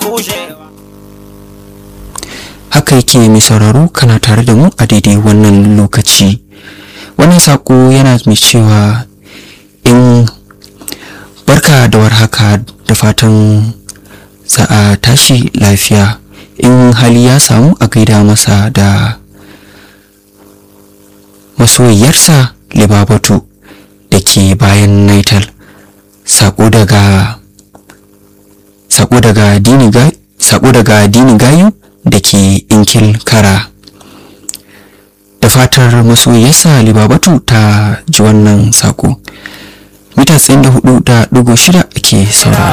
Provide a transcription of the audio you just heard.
rushewa haka yake mai sauraro kana tare da mu a daidai wannan lokaci wannan sako yana mai cewa in barka da warhaka da fatan za a tashi lafiya in hali ya samu a gaida masa da masoyiyarsa libabatu da ke bayan naital sako daga sako daga dini ga sako daga dini gayu da ke inkil kara da fatar masoyiyarsa libabatu ta ji wannan sako mita 94.6 ake saurara